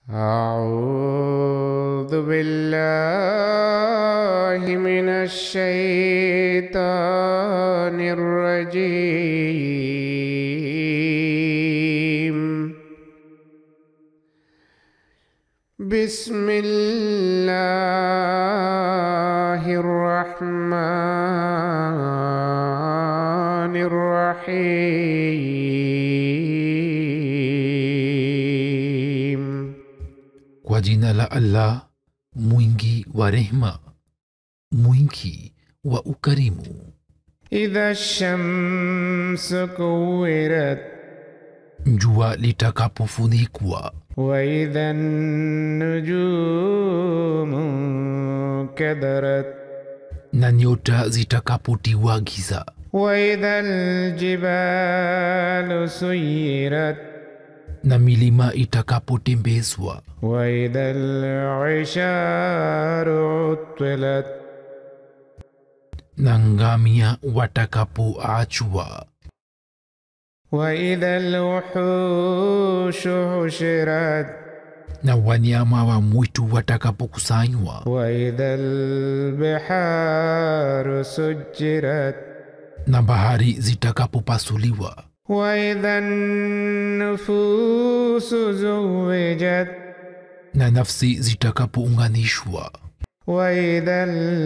أعوذ بالله من الشيطان الرجيم بسم الله الرحمن الرحيم kwa jina la allah mwingi wa rehma mwingi wa ukarimu إذا الشمس كورت jua litakapofunikwa وإذا النجوم كدرت na nyota zitakapotiwa giza وإذا الجبال سيرت na milima itakapotembezwa وإذا العشار عطلت na ngamia watakapoachwa وإذا الوحوش حشرت na wanyama wa mwitu watakapokusanywa وإذا البحار سجرت na bahari zitakapopasuliwa وإذا النفوس زوجت na nafsi zitakapounganishwa وإذا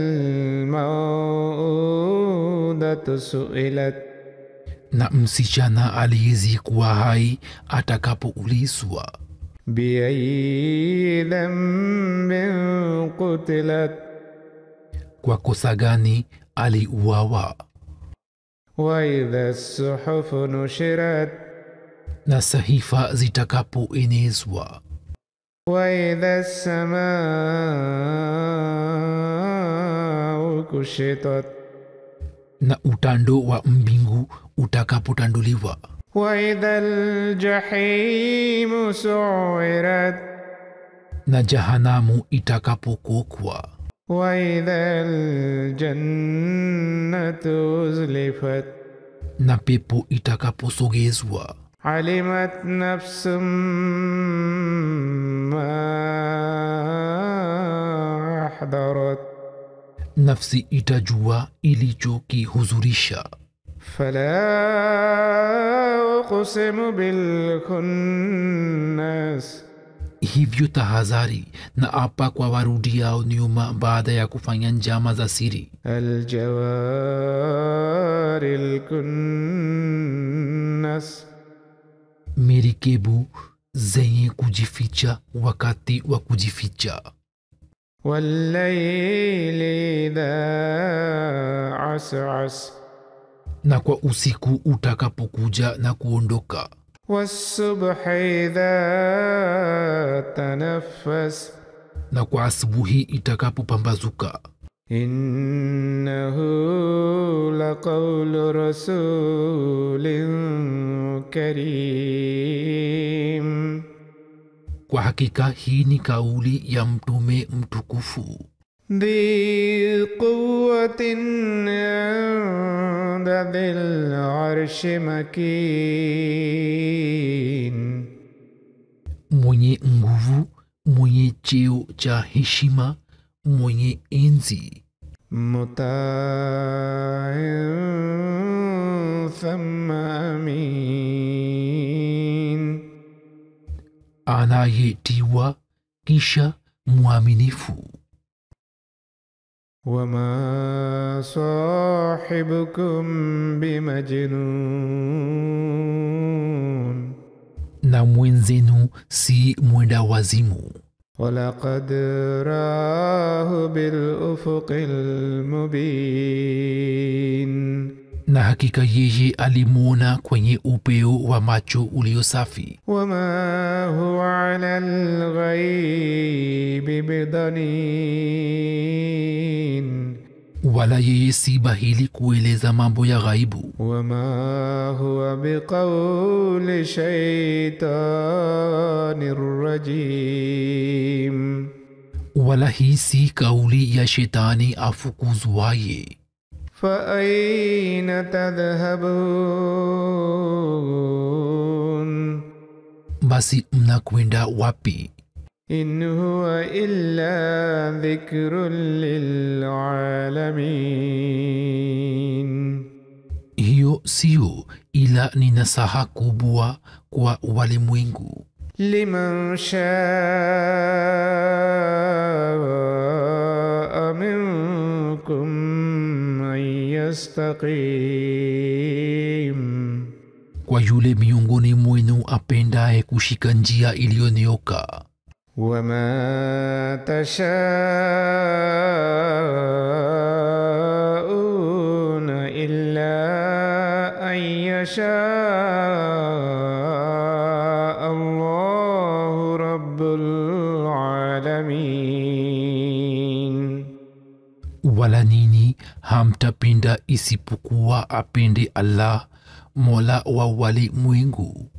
الموءودة سئلت na msichana aliyezikuwa hai atakapoulizwa بأي ذنب قتلت kwa kosa gani aliuawa وإذا الصحف نشرت na sahifa zitakapoenezwa وإذا السماء كشطت na utando wa mbingu utakapotanduliwa وإذا الجحيم سعرت na jahanamu itakapokokwa وإذا الجنة أزلفت na pepo itakaposogezwa علمت نفس ما أحضرت nafsi itajua ilichokihuzurisha فلا أقسم بالخنس hivyo tahadhari na apa kwa warudiao nyuma baada ya kufanya njama za siri الجوار الكنس merikebu zenye kujificha wakati wa kujificha والليل إذا عسعس na kwa usiku utakapokuja na kuondoka والصبح إذا تنفس na kwa asubuhi itakapopambazuka إنه لقول رسول كريم kwa hakika hii ni kauli ya mtume mtukufu ذي قوة عند ذي العرش مكين mwenye nguvu mwenye cheo cha heshima mwenye enzi مطاع ثم أمين anayetiwa kisha mwaminifu وما صاحبكم بمجنون na mwenzenu si mwenda wazimu ولقد راه بالأفق المبين na hakika yeye alimwona kwenye upeo wa macho ulio safi وما هو على الغيب بضنين wala yeye si bahili kueleza mambo ya ghaibu وما هو بقول شيطان رجيم wala hii si kauli ya shetani afukuzwaye فأين تذهبون basi mnakwenda wapi إن هو إلا ذكر للعالمين hiyo siyo ila ni nasaha kubwa kwa walimwengu لمن شاء منكم أن يستقيم kwa yule miongoni mwenu apendaye kushika njia iliyonyoka وما تشاءون إلا أن يشاء الله رب العالمين wala nini hamtapenda isipokuwa apende allah mola wa walimwengu